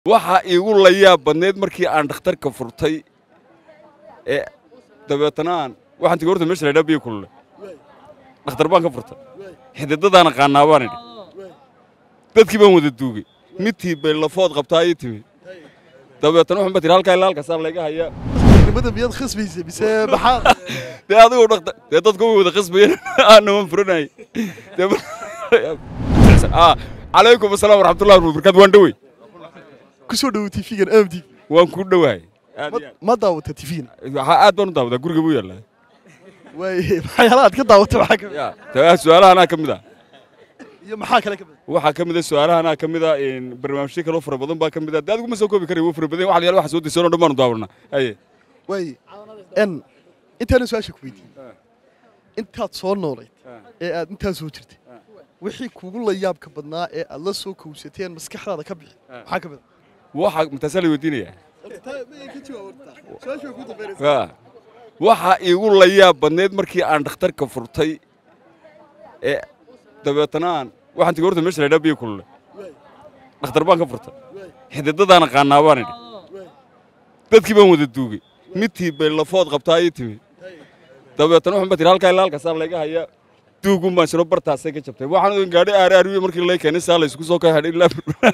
waxaa iigu layaab badnayd markii aan dhakhtarka furtay ee dabeetana aan waxaan tigi horta meesha laydhaa biyo kulule dhakhtar baan ka furtay xididadaan aqaanaa baan idhi dadkii baan wada duugay midtii bay lafood qabtaa ii timi dabeetana waxaan ba tihi halkaa ilaa halkaasaa layga hayaa nimada miyaad khasbaysa mise maxaa dee adigoo dhaktar dee dadku way wada qasbayeen aana waan furanayay calaykum asalaam waraxmatullahi wabarakaatu waan dhowey ku soo dhowo tv-gan amd waan kuu dhowahay aad iyo ma daawata tv-gan aad. Waxaa aad baan u daawadaa guriga buu yaallaa waay maxyaala aad ka daawata maxaa ka mid ya taa su-aalahanaa ka mid ah iyo maxaa kale ka mid waxaa ka mid a su-aalahanaa ka mid a barnaamijyo kaloo fara badan baa ka mid a dee adigu ma soo koobi karay wuu fara badan yahay. wax la yaala waxa soo daysanoo dhan baanu daawanaa haye waay n intaanan su-aasha ku weydiiyey intaad soo noolayd ee aad intaa soo jirtay wixii kugu la yaabka badnaa ee aad la soo kowsateen maskaxdaada ka bixi maxaa ka mid waxa mataasaa la weydiinayaa a Ya. waxaa iigu layaab badnayd markii aan dhakhtarka furtay ee dabeetana aan waxaan tigi horta meesha laydhaa biyo kulule dhakhtar baan ka furtay xididadaan aqaanaa baan idhi dadkii baan wada duugay midtii bay lafood qabtaa ii timi dabeetana waxaan ba tihi halkaa ilaa halkaasaa layga hayaa duugun baan shiro bartaasay ka jabtay waxaan odan gaadhi aar aarwiye markii lay keenay saa laysku soo ka hadhay ilaa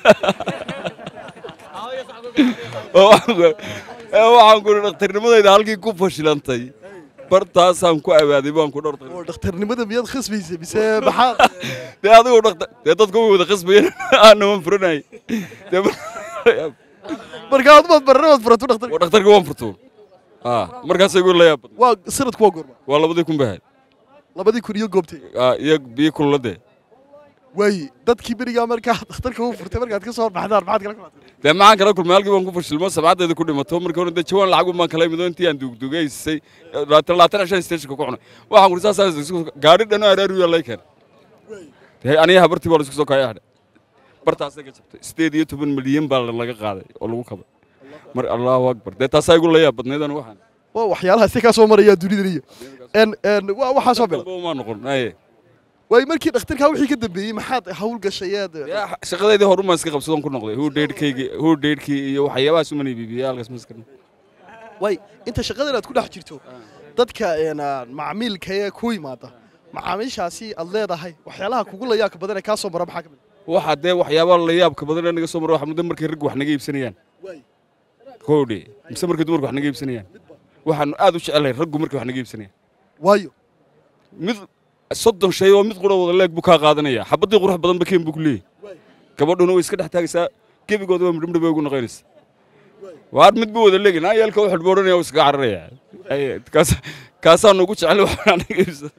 oo waxaan ku- ee waxaan ku idhi dhakhtarnimadayda halkii ku fashilantay bartaasaan ku awaaday baan ku dhowr oo dhakhtarnimada miyaad khasbaysa mise maxaa dee adigoo dhaktar dee dadku way wada qasbayeen aana waan furanayay dee markaa adumaad baranabaad furato dhakhtar waa dhakhtarka waan furtuun aa markaasay igu layaab badnay waa sanadku waa goorma waa labadii kun bay ahayd labadii kun iyo goobtay aa iyo biyo kulula dee waaye dadkii berigaa markaa dhakhtarka u furtay markaad ka soo baxdaan maxaad kala kumaatay dee maxaan kala kulmay halkii baan ku fashilmo sabcadeeda ku dhimato markii hore dee jawaan lacag baan kala imido intii aan duugduugaysay labaatan shan stationka ku cunay waxaan kuri saas gaadhi dhano araariya lay keen dee aniga habartii baa la isku soo kaya hadhe bartaasay ka jabtay sideed iyo toban milyan baa laga qaaday oo lagu kabay mar allahu akbar dee taasaa igu layaab badnayd anu waxaan waa waxyaalaha si kaa soo maraya dunidan iyo n n waa waxaa soo bila Dalba uma noqon aye waaye markii dhakhtarkaa wixii ka dambeeyey maxaad hawl gashayeed Yaa, shaqadeydii horumaan iska qabsadon ku noqday huu dheedhkaygii huu dheedhkii iyo waxyaabahaas umana iibibiyey halkaas maskarna waay inta shaqadan aad ku dhex jirto dadka n macmiilka ee ku yimaada macaamiishaasi aad leedahay waxyaalaha kugu layaabka badan ee kaa soo mara maxaa ka mid waxaa dee waxyaabaha la yaabka badan ee naga soo mara waxa muddo markay raggu wax naga iibsanayaan waay koodhe mise markay dumarku wax naga iibsanayaan waxaanu aad u jecelahay raggu markay wax naga iibsanayaan waayo mid soddon shay oo mid qura wada leeg buu kaa qaadanaya xabaddii qurux badan bakeen buu ku leeyahy gabadhuna way iska dhex taagaysaa gebigooda waa midhmidh bay ugu noqonaysa waar mid buu wada leegi naa yeelka u xidhboodhanaya u iskaga cararaya Aye, kaas- kaasaanu ugu jecel wax naga iibsada